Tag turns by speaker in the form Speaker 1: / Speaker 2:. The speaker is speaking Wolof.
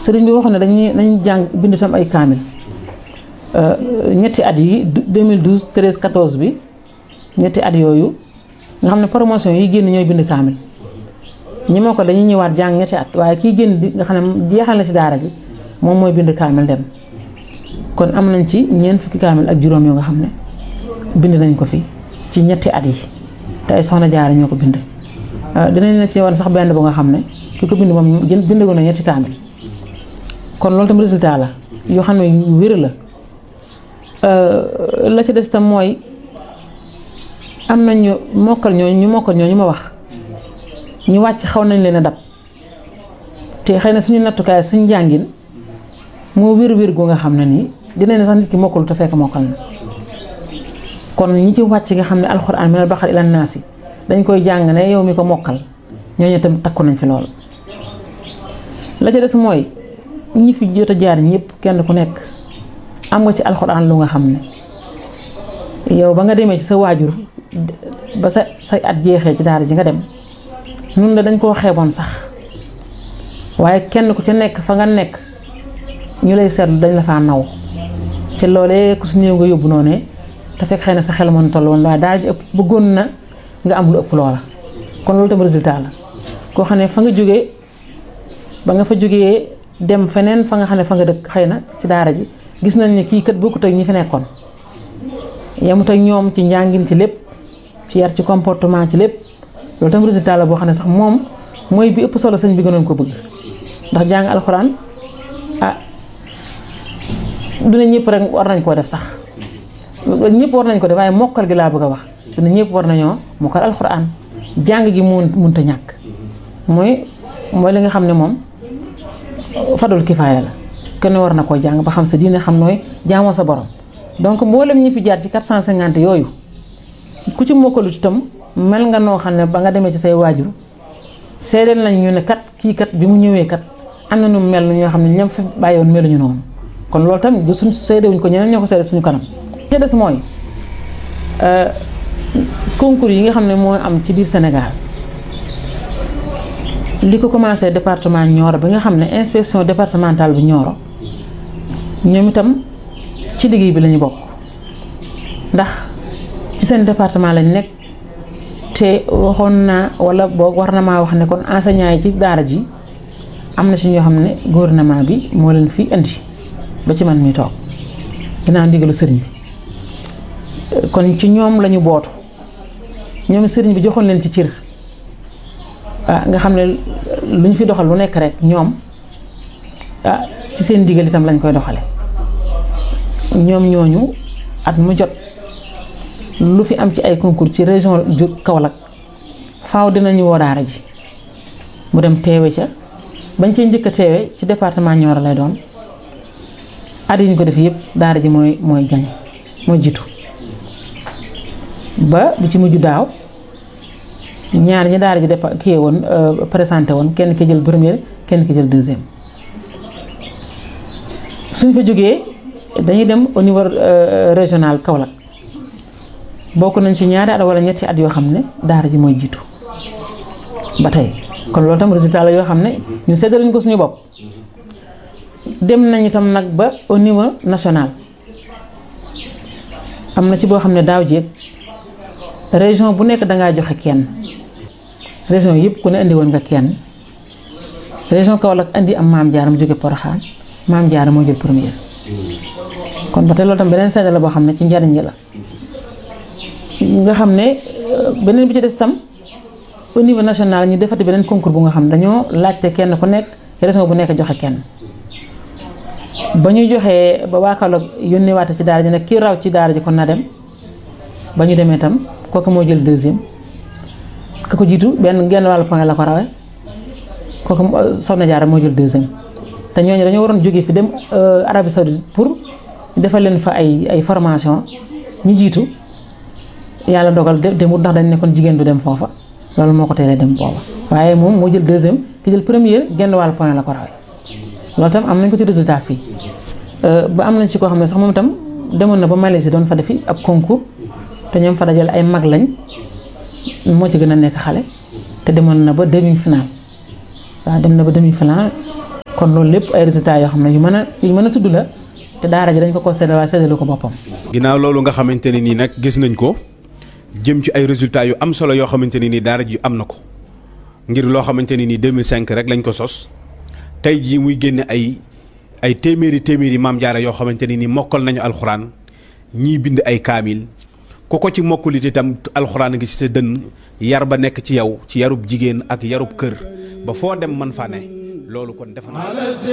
Speaker 1: sëriñ bi waxoon ne dañuy dañuy jàng bind tam ay kaamil ñetti at yi 2012 13 14 bi ñetti at yooyu nga xam ne promotion yi génn ñooy bind kaamil ñi moo ko dañuy ñëwaat jàng ñetti at waaye kii génn di nga xam ne jeexal na ci daara ji moom mooy bind kaamil dem kon am nañ ci ñeent fukki kaamil ak juróom yoo nga xam ne bind nañ ko fi ci ñetti at yi te ay soxna jaara ñoo ko bind dinañ la ci wan sax benn bu nga xam ne ki ko bind moom gën bindagoon na ñetti kaamil kon loolu tam résultat la yoo xam ne yu wér la la ci des tam mooy am nañ ñu mokkal ñooñu ñu mokkal ñooñu ma wax ñu wàcc xaw nañ leen a dab te xëy na suñu nattukaay suñu njàngin moo wér wér gu nga xam ne nii dinañ ne sax nit ki mokkalu te fekk mokkal na kon ñi ci wàcc nga xam ne alxuraan minal baqara ilan naasi dañ koy jàng ne yow mi ko mokkal ñooñu tam takku nañ fi lool la ca des mooy ñi fi jot a jaar ñëpp kenn ku nekk am nga ci alxuraan lu nga xam ne yow ba nga demee ci sa waajur ba sa say at jeexee ci daara ji nga dem nun la dañ koo xeeboon sax waaye kenn ku ca nekk fa nga nekk ñu lay seetlu dañ la faa naw te loolee ku su néew nga yóbbu noonu te fekk xëy na sa xel mën toll woon waaye daara ji ëpp bëggoon na nga am lu ëpp loola kon loolu tam résultat la koo xam ne fa nga jógee ba nga fa jógee dem feneen fa nga xam ne fa nga dëkk xëy na ci daara ji gis nañ ne kii kat bokkut ak ñi fi nekkoon yemut ak ñoom ci njàngin ci lépp ci yar ci comportement ci lépp loolu tam résultat la boo xam ne sax moom mooy bi ëpp solo sëñ bi gënoon ko bëgg ndax jàng alxuraan ah du ne ñëpp rek war nañ koo def sax ñëpp war nañ ko def waaye mokkal gi laa bëgg a wax du ne ñëpp war nañoo mokkal alxuraan jàng gi mun munta ñàkk mooy mooy li nga xam ne moom fadul kifaaya la kenn war na koo jàng ba xam sa diine xam nooy jaamoo sa borom donc mboolem ñi fi jaar ci 450 yooyu ku ci mokkalut itam mel nga noo xam ne ba nga demee ci say waajur seedeel nañ ñu ne kat kii kat bi mu ñëwee kat am na nu mel ñoo xam ne ñam fi bàyyiwoon meluñu noonu kon loolu tamit du suñ seedewuñ ko ñeneen ñoo ko seede suñu kanam te des mooy concours yi nga xam ne moo am ci biir Sénégal li ko commencé département Nioro bi nga xam ne inspection départementale bu Nioro ñoom itam ci liggéey bi lañu bokk ndax ci seen département lañ nekk te waxoon naa wala boog war na maa wax ne kon enseignant yi ci daara ji am na ci ñoo xam ne gouvernement bi moo leen fi indi ba ci man mi toog dinaa ndigalu sëriñ bi kon ci ñoom lañu bootu ñoom sëriñ bi joxoon leen ci cër ah nga xam ne lu ñu fi doxal lu nekk rek ñoom ah ci seen ndigal itam lañ koy doxale ñoom ñooñu at mu jot lu fi am ci ay concours ci région ju Kaolack faaw dinañu woo daara ji mu dem teewe ca bañ cee njëkk a teewe ci département Nioro lay doon at yi ñu ko def yëpp daara ji mooy mooy gañ mooy jiitu ba bi ci mujj daaw ñaar ñi daara ji def kii woon présenté woon kenn ki jël première kenn ki jël deuxième suñ fa jógee dañuy dem au niveau régional Kaolack bokk nañ ci ñaari at wala ñetti at yoo xam ne daara ji mooy jiitu ba tey kon loolu tam résultat la yoo xam ne ñu seddaluñ ko suñu bopp dem nañ itam nag ba au niveau national am na ci boo xam ne daaw jéeg région bu nekk dangaa joxe kenn région yëpp ku ne indi woon nga kenn région Kaolack indi am maam Diarra mu jóge Porokhane maam Diarra moo jël première kon ba tey loolu tam beneen seede la boo xam ne ci njariñ la nga xam ne beneen bi ci des tam au niveau national ñu defati beneen concours bu nga xam ne dañoo laajte kenn ku nekk région bu nekk joxe kenn ba ñu joxee ba waa Kaolack yónnee waate ci daara ji nag kii raw ci daara ji kon na dem ba ñu demee tam kooku moo jël deuxième ka ko jiitu benn genn wàllu point la ko rawee kooku Soxna Jaara moo jël deuxième te ñooñu dañoo waroon jógee fi dem Arabie Saoudite pour defal leen fa ay ay formation ñi jiitu yàlla dogal demut ndax dañ nekkoon jigéen du dem foofa loolu moo ko teelee dem booba waaye moom moo jël deuxième ki jël première genn wàllu point la ko rawee loolu tam am nañ ko ci résultat fii ba am nañ ci koo xam ne sax moom itam demoon na ba Malaisie doon fa defi ab concours te ñoom fa dajale ay mag lañ moo ci gën a nekk xale te demoon na ba demi final waaw dem na ba demi final kon loolu lépp ay résultats yoo xam ne yu mën a yu mën a tudd la te daara ji dañ ko ko séddale waaye séddale ko boppam.
Speaker 2: ginnaaw loolu nga xamante ne nii nag gis nañ ko jëm ci ay résultats yu am solo yoo xamante ne nii daara ji am na ko ngir loo xamante ne nii 2005 rek lañ ko sos tey jii muy génne ay ay téeméeri téeméeri maam jaara yoo xamante ne nii mokkal nañu alxuraan ñii bind ay kaamil ku ko ci mokkulit itam alxuraan ngi ci sa dënn yar ba nekk ci yow ci yarub jigéen ak yarub kër ba foo dem man fa ne loolu kon defe naa